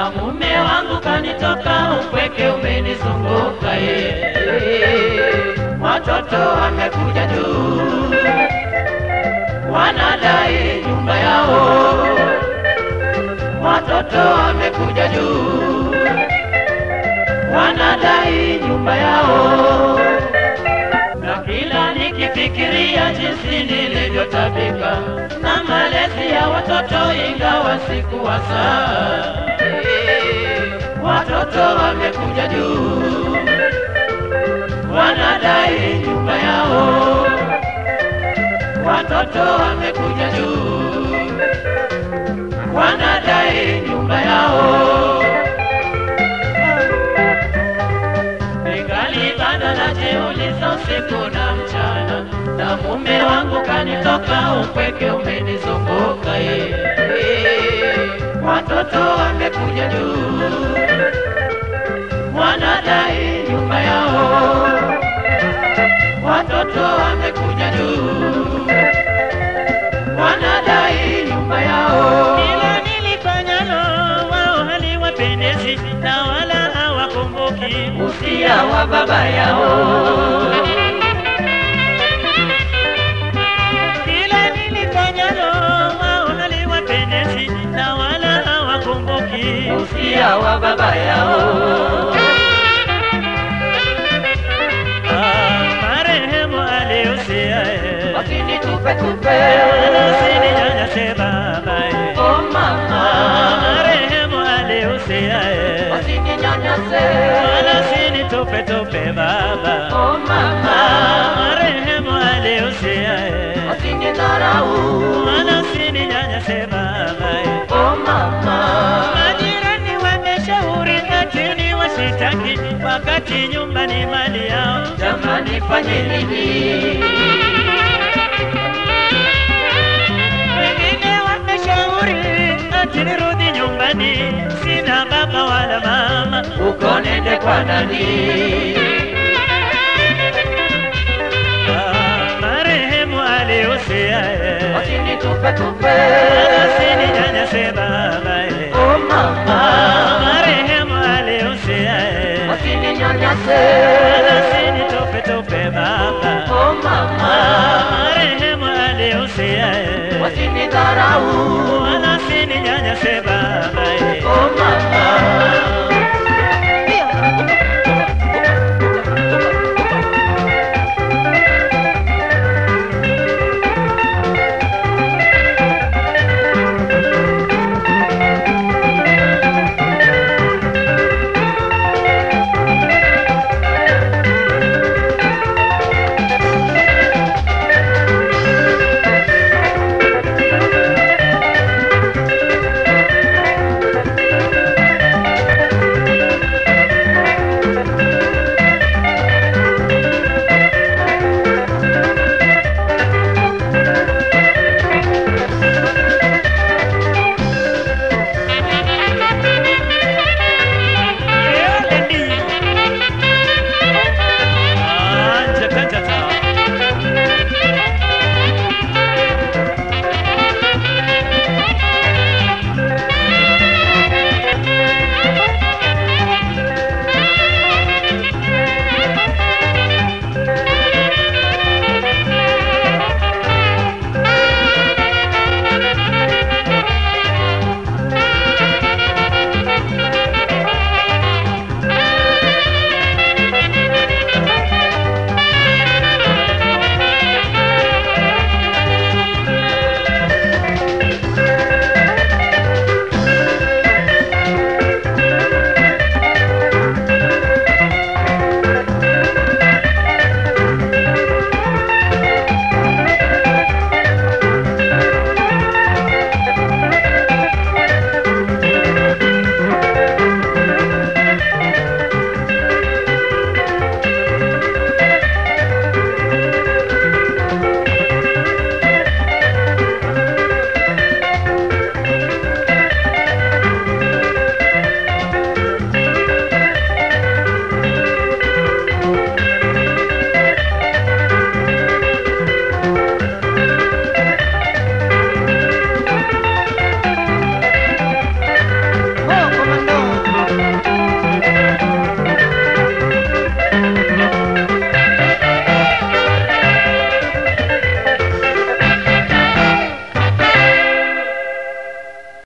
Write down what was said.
na mume wangu kanitoka, upweke umenizunguka ye. Watoto wamekuja juu, wanadai nyumba yao. Watoto wamekuja juu, wanadai nyumba yao na kila nikifikiria jinsi nilivyotabika na malezi ya watoto, ingawa sikuwa saa, watoto wamekuja juu, wanadai nyumba yao. Watoto wamekuja juu, wanadai nyumba yao. Ningali bado najiuliza usiku na mchana, na mume wangu kanitoka, upweke umenizunguka ye. Watoto wamekuja juu, wanadai nyumba yao. Watoto wamekuja juu, wanadai nyumba yao. Kila nilifanyalo wao haliwapendezi na wala hawakumbuki Usia wa baba yao Kila nilifanyalo wao haliwapendezi na wala hawakumbuki usia wa baba yao Ah, marehemu aliusia eh. wasinitupe tupe Wala usininyanyase baba eh. oh Ah, mama marehemu aliusia eh. wasininyanyase Wala usinitupe tupe baba oh Ah, mama marehemu aliusia eh. wasinidharau Wala usininyanyase baba eh. oh mama Majirani wameshauri lakini wasitaki, wakati nyumba ni mali yao. jamani fanye nini Wengine wameshauri ati nirudi nyumbani, sina baba wala mama. uko nende kwa nani Ah, marehemu aliusia eh. wasinitupe tupe Wala usininyanyase baba eh. oh Ah, mama marehemu aliusia eh. wasininyanyase Wala usinitupe tupe baba oh Ah, mama marehemu aliusia eh. wasini